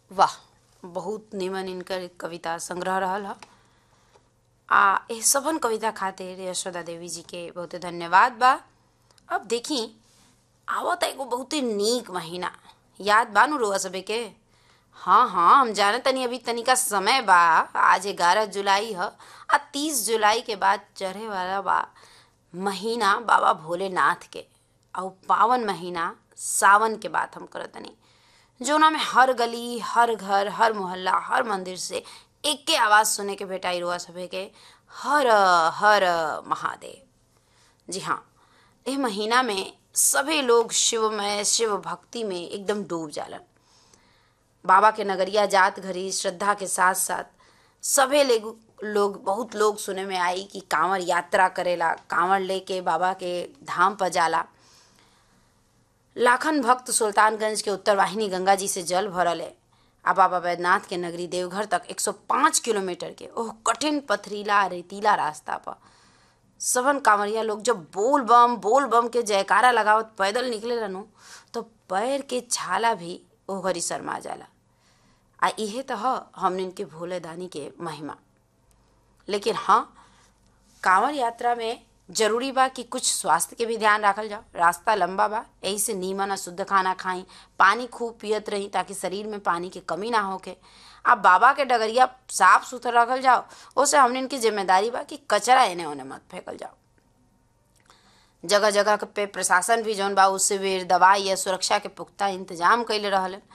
वाह बहुत निमन इनकर कविता संग्रह रहल ह आ एह सबन कविता खातिर यशोदा देवी जी के बहुते धन्यवाद बा अब देखी आवत एगो बहुते नीक महीना याद बा नु रुआ सबे के हाँ हाँ हम जाने तनी अभी तनिका समय बा आज ग्यारह जुलाई ह आ तीस जुलाई के बाद चढ़े वाला बा महीना बाबा भोलेनाथ के और पावन महीना सावन के बात हम करत तनी जोना में हर गली हर घर हर मोहल्ला हर मंदिर से एक के आवाज सुने के भेटाई रुआ सभे के हर हर महादेव जी हाँ एह महीना में सभी लोग शिवमय शिव भक्ति में एकदम डूब जालन बाबा के नगरिया जात घरी श्रद्धा के साथ साथ सभे लेगु- लोग बहुत लोग सुने में आई कि कांवर यात्रा करेला कांवर लेके बाबा के धाम पर जाला लाखन भक्त सुल्तानगंज के उत्तर वाहिनी गंगा जी से जल भरल है आ बाबा बैद्यनाथ के नगरी देवघर तक 105 किलोमीटर के ओह कठिन पथरीला रेतीला रास्ता पर सबन कांवरिया लोग जब बोल बम बोल बम के जयकारा लगावत पैदल निकले रहनु तो पैर के छाला भी ओह घरी शर्मा जाला आ इहे तो ह हमनिन के भोले दानी के महिमा लेकिन हाँ कांवर यात्रा में जरूरी बा कि कुछ स्वास्थ्य के भी ध्यान रखल जाओ रास्ता लंबा बा यही से नीमन आ शुद्ध खाना खाई पानी खूब पियत रही ताकि शरीर में पानी के कमी ना होके अब बाबा के डगरिया साफ सुथरा रखल जाओ ओसे हमनिन की जिम्मेदारी बा कि कचरा एने ओने मत फेंकल जाओ जगह जगह पे प्रशासन भी जौन बा उससे भी दवाई या सुरक्षा के पुख्ता इंतजाम कैले रहलन